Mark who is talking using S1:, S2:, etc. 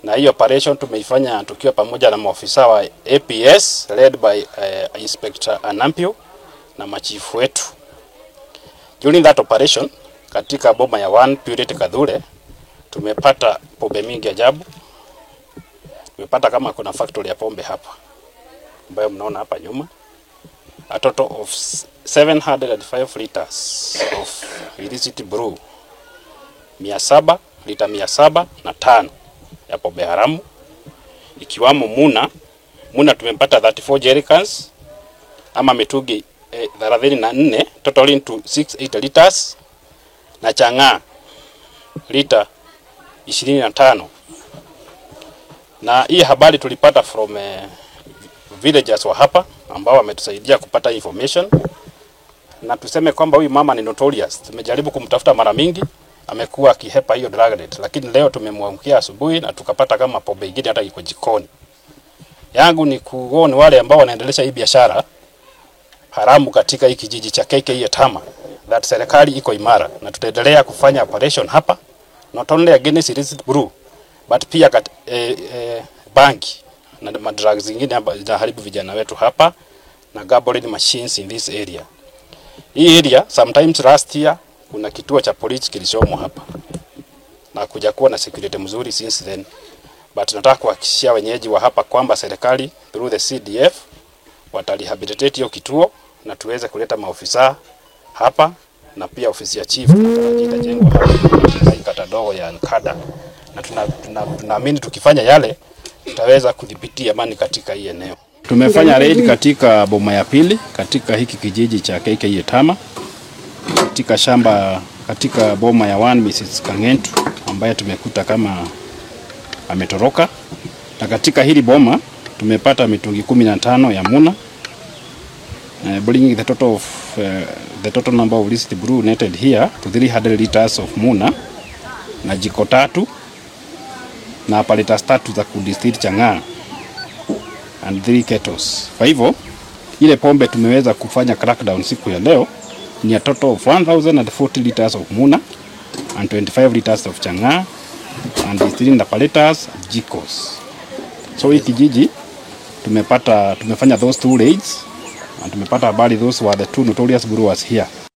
S1: na hii operation tumeifanya tukiwa pamoja na maofisa wa APS led by uh, Inspector Anampio na machifu wetu. During that operation katika boma ya One Purity Kadhure tumepata pombe mingi ajabu. Tumepata kama kuna factory ya pombe hapa ambayo mnaona hapa nyuma, a total of 705 liters of illicit brew, mia saba lita mia saba na tano ya pombe haramu ikiwamo muna muna tumepata 34 jerrycans ama mitungi eh, 34 totaling to 68 liters na chang'aa lita 25 na hii habari tulipata from eh, villagers wa hapa ambao wametusaidia kupata information na tuseme kwamba huyu mama ni notorious. Tumejaribu kumtafuta mara mingi, amekuwa akihepa hiyo drug rate, lakini leo tumemwamkia asubuhi na tukapata kama pombe ingine hata iko jikoni. Yangu ni kuona wale ambao wanaendelesha hii biashara haramu katika hii kijiji cha KK Tama that serikali iko imara na tutaendelea kufanya operation hapa not only against illicit brew but pia kat, eh, eh, banki na madrugs zingine hapa zinaharibu vijana wetu hapa na gambling machines in this area. Hii area sometimes last year kuna kituo cha polisi kilichomo hapa na kuja kuwa na security mzuri since then, but nataka kuhakikishia wenyeji wa hapa kwamba serikali through the CDF watarehabilitate hiyo kituo na tuweze kuleta maofisa hapa na pia ofisi ya chief itajengwa hapa katika hii kata dogo ya Nkada, na tunaamini tuna, tuna, tuna tukifanya yale tutaweza kudhibiti amani katika hii eneo. Tumefanya raid katika boma ya pili katika hiki kijiji cha KK Tama katika shamba katika boma ya one Mrs. Kangentu ambaye tumekuta kama ametoroka, na katika hili boma tumepata mitungi kumi na tano ya muna uh, bringing the total of uh, the total number of illicit brew netted here to 300 liters of muna na jiko tatu na apparatus tatu za kudistill chang'aa and three kettles. Kwa hivyo ile pombe tumeweza kufanya crackdown siku ya leo ni a total of 1040 liters of muna and 25 liters of chang'aa and distilling apparatus jikos. So hii kijiji tumepata tumefanya those two raids and tumepata habari those were the two notorious brewers here.